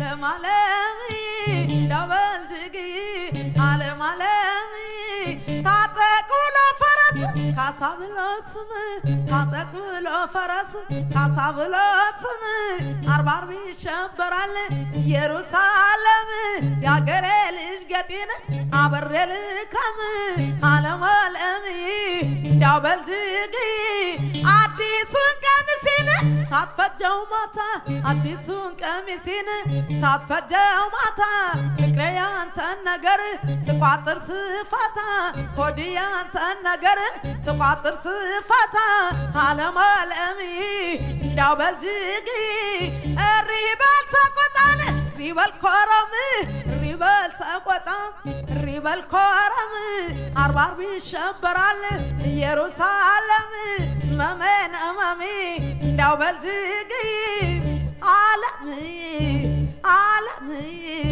አለም አለም ዳበልጅጊ አለም አለም ታጠቅ ብሎ ፈረስ ካሳ ብሎ ስም ታጠቅ ብሎ ፈረስ ካሳ ብሎ ስም አርባ አርብ ይሸበራል ኢየሩሳሌም የአገሬ ልጅ ገጤን አበሬ ልክረም አለም አለም እንዳው በልጅጊ አዲሱን ቀሚሴን ሳትፈጀው ማታ አዲሱን ቀሚሴን ሳትፈጀው ማታ ፍቅሬ ያንተን ነገር ስቋጥር ስፋታ ሆድ ያንተን ነገር ስቋጥር ስፋታ አለም አለም እንዳው በልጅጊ እሪ በል ሰቆጣን እሪ በል ኮረም እሪ በል ሰቆጣ እሪ በል ኮረም አርባ አርብ ይሸበራል ኢየሩሳሌም መሜን እመሜ እንዳው በልጅጊ አለም አለም